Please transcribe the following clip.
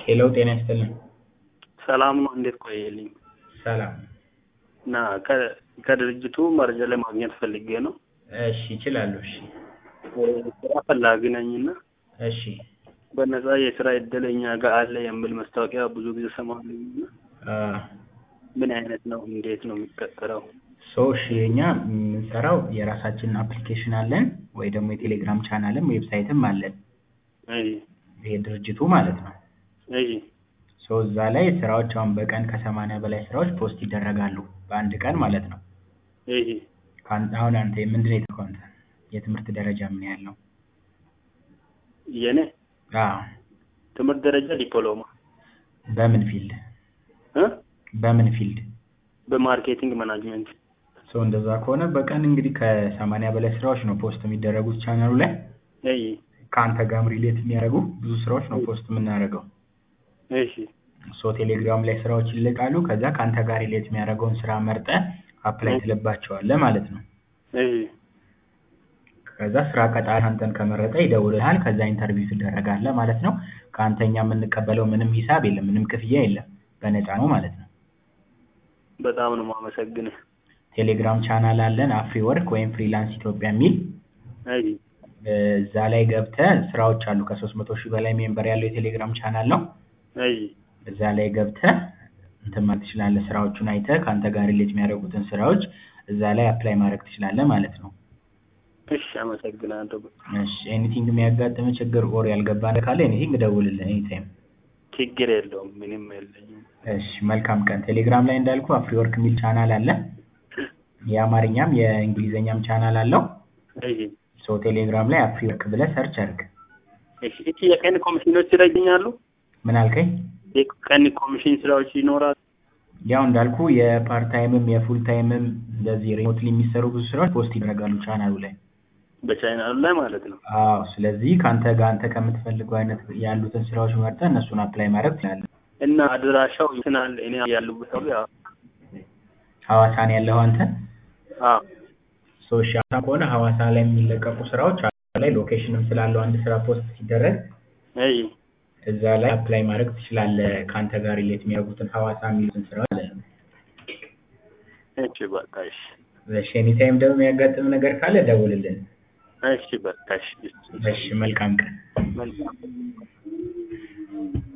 ሄሎ ጤና ይስጥልን። ሰላም ነው። እንዴት ቆየልኝ? ሰላም። እና ከ- ከድርጅቱ መረጃ ለማግኘት ፈልጌ ነው። እሺ ይችላሉ። እሺ ስራ ፈላጊ ነኝና እሺ በነፃ የስራ እድል እኛ ጋር አለ የሚል ማስታወቂያ ብዙ ጊዜ ሰማለሁና አ ምን አይነት ነው? እንዴት ነው የሚቀጠረው? ሶ እሺ እኛ የምንሰራው የራሳችንን አፕሊኬሽን አለን ወይ ደግሞ የቴሌግራም ቻናልም ዌብሳይትም አለን። እይ ይሄ ድርጅቱ ማለት ነው። እይ ሶ እዛ ላይ ስራዎች አሁን በቀን ከሰማንያ በላይ ስራዎች ፖስት ይደረጋሉ በአንድ ቀን ማለት ነው። እይ ካን- አሁን አንተ ምንድን ነው የተከው አንተ የትምህርት ደረጃ ምን ያህል ነው? የኔ አዎ ትምህርት ደረጃ ዲፕሎማ በምን ፊልድ እ በምን ፊልድ? በማርኬቲንግ ማናጅመንት ሶ እንደዛ ከሆነ በቀን እንግዲህ ከሰማንያ በላይ ስራዎች ነው ፖስት የሚደረጉት ቻናሉ ላይ እይ ከአንተ ጋርም ሪሌት የሚያደርጉ ብዙ ስራዎች ነው ፖስት የምናደርገው። እሺ ሶ ቴሌግራም ላይ ስራዎች ይለቃሉ። ከዛ ከአንተ ጋር ሪሌት የሚያደርገውን ስራ መርጠህ አፕላይ ትልባቸዋለህ ማለት ነው። እይ ከዛ ስራ ቀጣሪ አንተን ከመረጠ ይደውልልሃል። ከዛ ኢንተርቪው ትደረጋለህ ማለት ነው። ከአንተ እኛ የምንቀበለው ምንም ሂሳብ የለም፣ ምንም ክፍያ የለም። በነፃ ነው ማለት ነው። በጣም ነው የማመሰግንህ። ቴሌግራም ቻናል አለን አፍሪ ወርክ ወይም ፍሪላንስ ኢትዮጵያ የሚል እይ እዛ ላይ ገብተህ ስራዎች አሉ። ከሶስት መቶ ሺህ በላይ ሜምበር ያለው የቴሌግራም ቻናል ነው። እይ እዛ ላይ ገብተህ እንትን ማለት ትችላለህ። ስራዎቹን አይተህ ከአንተ ጋር ሪሌት የሚያደርጉትን ስራዎች እዛ ላይ አፕላይ ማድረግ ትችላለህ ማለት ነው። እሺ አመሰግናለሁ። እሺ ኤኒቲንግ የሚያጋጥም ችግር ኦር ያልገባ ነገር ካለ ኤኒቲንግ እደውልልህ ኤኒታይም። ችግር የለውም ምንም የለኝም። እሺ መልካም ቀን። ቴሌግራም ላይ እንዳልኩ አፍሪ ወርክ የሚል ቻናል አለ። የአማርኛም የእንግሊዝኛም ቻናል አለው። እይ ሶ ቴሌግራም ላይ አፍሪ ወርክ ብለህ ሰርች አድርግ። እሺ እቺ የቀን ኮሚሽኖች ስራ ይገኛሉ? ምን አልከኝ? የቀን ኮሚሽን ስራዎች ይኖራሉ? ያው እንዳልኩ የፓርት ታይምም የፉል ታይምም እንደዚህ ሪሞትሊ የሚሰሩ ብዙ ስራዎች ፖስት ይደረጋሉ ቻናሉ ላይ። በቻይናሉ ላይ ማለት ነው። አዎ ስለዚህ ከአንተ ጋር አንተ ከምትፈልገው አይነት ያሉትን ስራዎች መርጠህ እነሱን አፕላይ ማድረግ ትችላለህ። እና አድራሻው ይትናል እኔ ያሉበት ሰው ያ ሐዋሳ ነው ያለኸው አንተ? አዎ ሶ እሺ ሐዋሳ ከሆነ ሐዋሳ ላይ የሚለቀቁ ስራዎች ሐዋሳ ላይ ሎኬሽንም ስላለው አንድ ስራ ፖስት ሲደረግ እይ እዛ ላይ አፕላይ ማድረግ ትችላለህ። ከአንተ ጋር ሪሌት የሚያደርጉትን ሐዋሳ የሚሉትን ስራዎች ማለት ነው። እሺ በቃ እሺ እሺ ኤኒታይም ደግሞ የሚያጋጥም ነገር ካለ ደውልልን። እሺ በቃ እሺ እሺ መልካም ቀን። መልካም